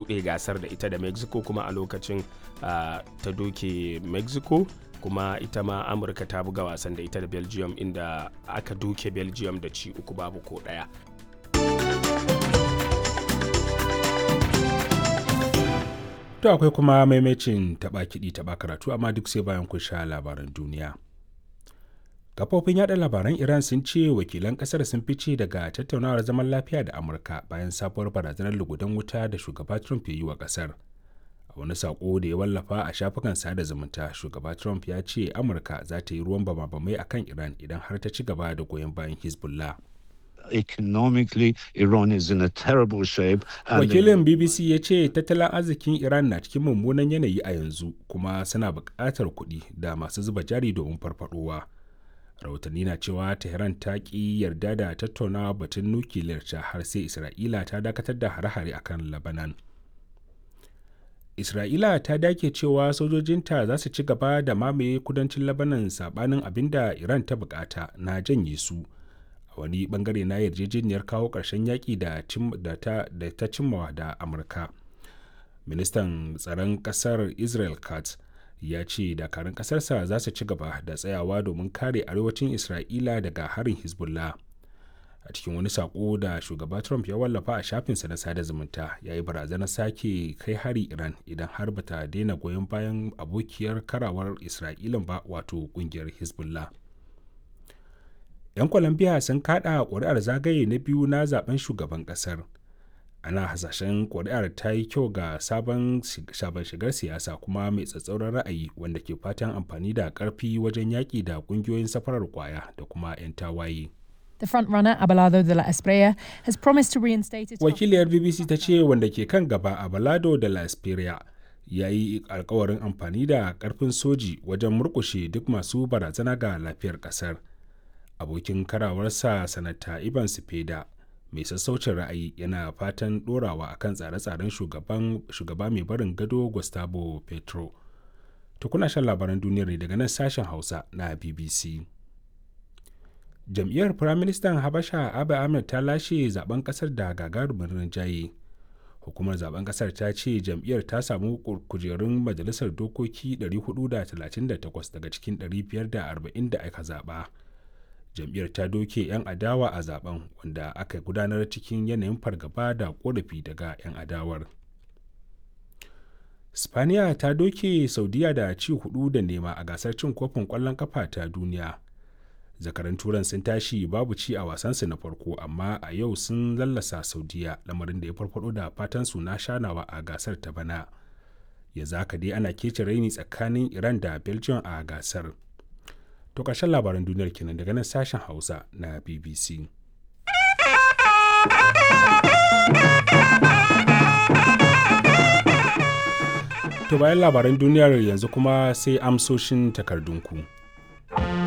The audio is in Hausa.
buɗe gasar da ita da mexico kuma a lokacin uh, ta doke mexico kuma ita ma amurka ta buga wasan da ita da belgium inda aka doke belgium da ci uku babu ko ɗaya To akwai kuma maimacin taɓa kiɗi taɓa karatu amma duk sai bayan kun sha labaran duniya. Kafofin yaɗa labaran Iran sun ce wakilan ƙasar sun fice daga tattaunawar zaman lafiya da Amurka bayan sabuwar barazanar lugudan wuta da shugaba Trump ya yi wa ƙasar. A wani saƙo da ya wallafa a shafukan sada zumunta, shugaba Trump ya ce Amurka za ta yi ruwan bama-bamai a kan Iran idan har ta ci gaba da goyon bayan Hezbollah. economically Iran is in a terrible shape. Wakilin BBC ya ce tattalin arzikin Iran na cikin mummunan yanayi a yanzu kuma suna buƙatar kuɗi da masu zuba jari domin farfadowa. Rahotanni na cewa Tehran ta ƙi yarda da tattaunawa batun nukiliyar ta har sai Isra'ila ta dakatar da hare-hare akan Lebanon. Isra'ila ta dake cewa sojojinta za su ci gaba da mamaye kudancin Lebanon sabanin abin da Iran ta bukata na janye su. wani bangare na yarjejeniyar kawo ƙarshen yaƙi da ta cimmawa da amurka ministan tsaron ƙasar israel katz ya ce dakarun ƙasarsa za su ci gaba da tsayawa domin kare arewacin isra'ila daga harin hezbollah a cikin wani saƙo da shugaba trump ya wallafa a shafinsa na sada zumunta ya yi barazanar sake kai hari iran idan har bata daina goyon bayan abokiyar karawar isra'ilan ba wato ƙungiyar hezbollah 'yan colombia sun kada ƙuri'ar zagaye na biyu na zaben shugaban ƙasar ana hasashen ƙuri'ar ta yi kyau ga sabon shigar siyasa kuma mai tsatsauran ra'ayi wanda ke fatan amfani da ƙarfi wajen yaƙi da ƙungiyoyin safarar kwaya da kuma 'yan tawaye. The frontrunner Abelardo de la Espriella has promised to reinstate its Wakiliyar BBC ta ce wanda ke kan gaba Abelardo de la Espriella ya yi alkawarin amfani da ƙarfin soji wajen murƙushe duk masu barazana ga lafiyar ƙasar. abokin karawarsa sanata iban sifeda mai sassaucin ra'ayi yana fatan dorawa akan tsare-tsaren shugaba mai barin gado gustavo petro to kuna shan labaran duniyar ne daga nan sashen hausa na bbc jam'iyyar firaministan habasha abu ahmed ta lashe zaben kasar da gagarumin rinjaye hukumar zaben kasar ta ce jam'iyyar ta samu kujerun majalisar dokoki 438 daga cikin 540 da aka zaba jam'iyyar ta doke 'yan adawa a zaben wanda aka gudanar cikin yanayin fargaba da korafi daga 'yan adawar spaniya ta doke saudiya da ci hudu da nema a gasar cin kofin kwallon kafa ta duniya zakaran turan sun tashi babu ci a wasansu na farko amma a yau sun lallasa saudiya lamarin da ya farfado da fatan su na shanawa a gasar ta bana ya zaka dai ana kece raini tsakanin iran da belgium a gasar To ƙarshen labaran duniyar kenan daga nan sashen Hausa na BBC. To bayan labaran duniyar yanzu kuma sai amsoshin takardunku.